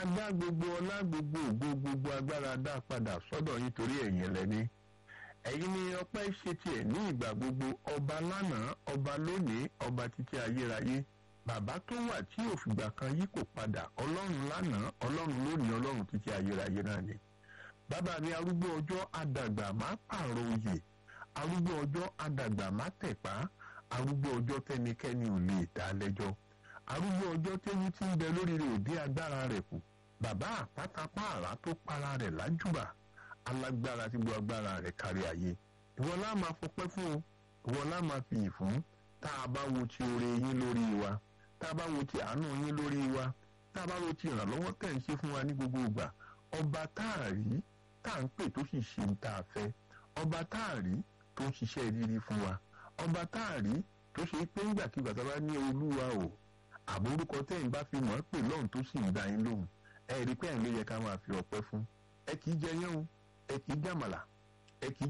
adá gbogbo ọlá gbogbo ògo gbogbo agbára dá padà sọ́dọ̀ yín torí ẹ̀yin lẹ́ni ẹ̀yin ni ọpẹ́ ṣe tiẹ̀ ní ìgbà gbogbo ọba lánàá ọba lónìí ọba títí ayérayé bàbá tó wà tí òfìgbà kan yí kò padà ọlọ́run lánàá ọlọ́run lónìí ọlọ́run títí ayérayé náà ni bàbá mi arúgbó ọjọ́ àdàgbà má pààrọ̀ oyè arúgbó ọjọ́ àdàgbà má tẹ̀pá arúgbó ọjọ́ tẹnikẹ́ni ò lè dá lẹ́jọ́ arúgbó ọjọ́ tẹ́yìn tí ń bẹ lórí rẹ̀ òdí agbára rẹ̀ kù bàbá àpátápá àrá tó para rẹ̀ lájúbà alágbára tí gbọ́ agbára rẹ̀ kárí ayé ìwọ lá máa fọpẹ́ fún o ìwọ lá máa fi ìfún tá a bá wo ti oore yín lórí wa tá a bá wo ti àánú yín lórí wa tá a bá wo ti ìrànlọ́wọ́ tẹ̀ ń ṣe fún wa ní gbogbo ìgbà ọba tá a rí tá à ń pè tó sì ṣe ń tá a fẹ́ ọba tá a rí tó ń ṣiṣẹ́ rírí fún wa ọba tá a rí tó ṣe pé ńgbàkigbà tá a bá ní olúwa o àbórúkọ tẹ́yìn bá fi mọ̀ ọ́ pè lọ́hùn tó sì ń dá yín lóhùn ẹ rí pé ẹ̀ ń ló yẹ ká máa fi ọpẹ́ fún ẹ kì í jẹ yán o ẹ kì í jàmàlà ẹ kì í